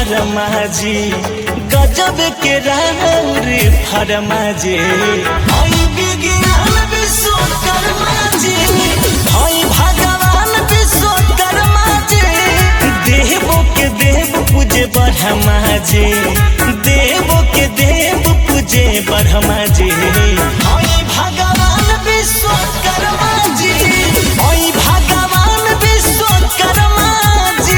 शर्मा जी गजब के राउर फरमा जी हई विज्ञान विश्वकर्मा जी हई भगवान विश्वकर्मा जी देवो के देव पूजे ब्रह्मा जी देवो के देव पूजे ब्रह्मा जी हई भगवान विश्वकर्मा जी हई भगवान विश्वकर्मा जी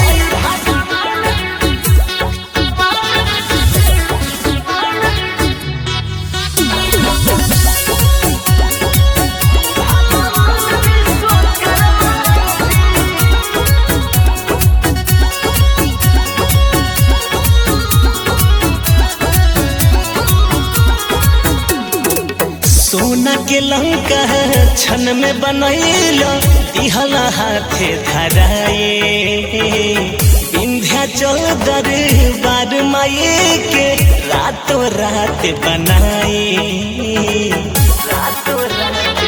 सोना के लंका छन में बनैल दिहला हाथे धराए विंध्याचल दरबार माए के रातों रात बनाए रातों रात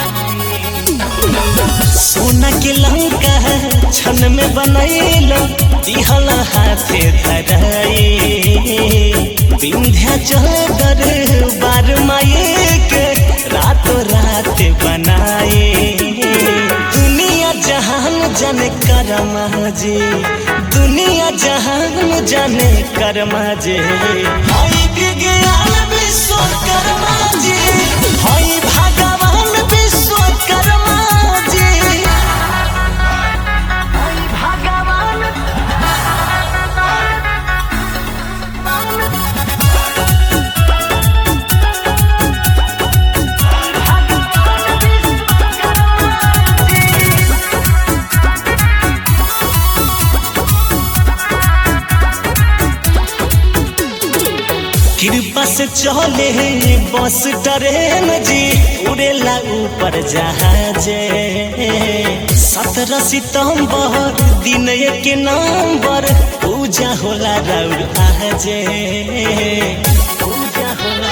सोना के लंका छन में बनैल दिहला हाथे धराए विंध्याचल दरबार माए के रातों रात बनाए दुनिया जहान जाने करमा जे दुनिया जहान जाने करमा जे हई विज्ञान विश्वकर्मा जी हई भगवान विश्वकर्मा जी हई भगवान कृपा से चले बस ट्रेन जी उड़ेला ऊपर जहाज सत्रह सितंबर दिन एक नंबर पूजा होला राउर आज पूजा होला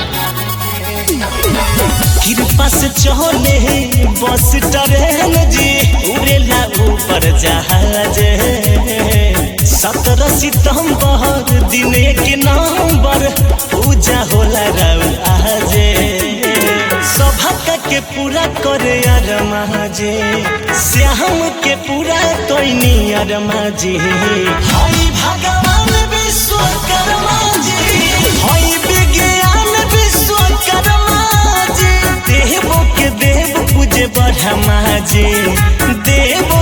कृपा से चले बस ट्रेन जी उड़ेला ऊपर जहाज सत्रह सितंबर दिन के नंबर पूजा होला राउर आज सभा के पूरा करे अरमा जे श्याम के पूरा कोई अरमा जी हई भगवान विश्वकर्मा जी हई विज्ञान विश्वकर्मा जी देवो के देव पूजे ब्रह्मा जी देव